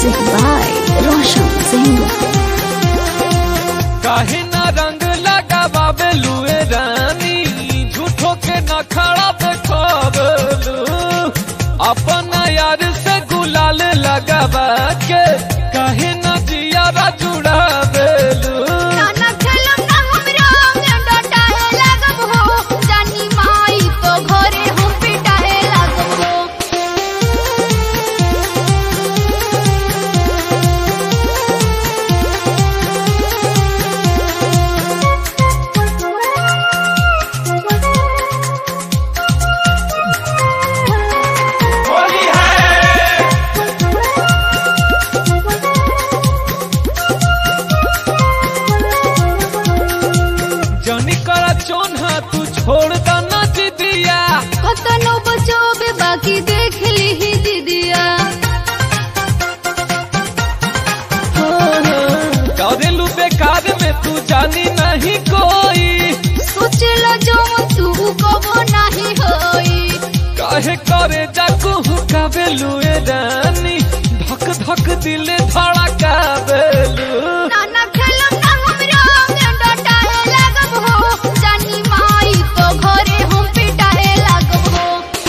Music by Roshan Singh. काहे ना रंग लगावे लुए रानी झूठो के न खड़ा देखावलू अपना यार से गुलाल लगावा के काहे ना जियारा जुड़ावेलू नाना खेलम ना हमरा में डटाए लागब हो जानी माई तो घरे हम पिटाए लागब हो जनी करा चोन्हा तू छोड़ द ना जिदिया कतनो बचोबे बाकी देख ली दीदिया करेलू बेकार में तू जानी नहीं कोई सोचला जो तू कबो नहीं होई काहे करे जाकू कावेलू ए रानी धक धक दिल धड़कावेलू नाना खेलम ना हमरा में डटाए लागब हो जानी माई तो घरे हम पिटाए लागब हो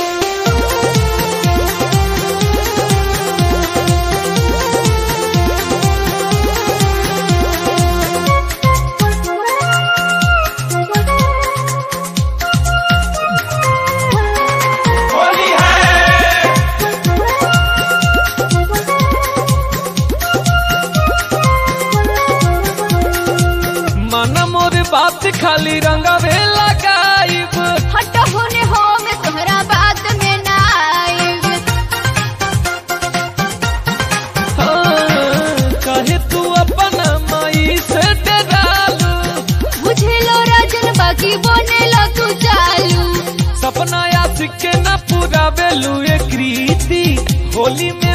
मन मोर बात खाली रंगवे लगाइब हट होने हो मैं तोहरा बात में ना आइब हाँ, काहे तू अपन माई से डरालू बुझेलो राजन बाकी बनेलो तू चालू सपना याद के न पूरा बेलू ए कृति होली में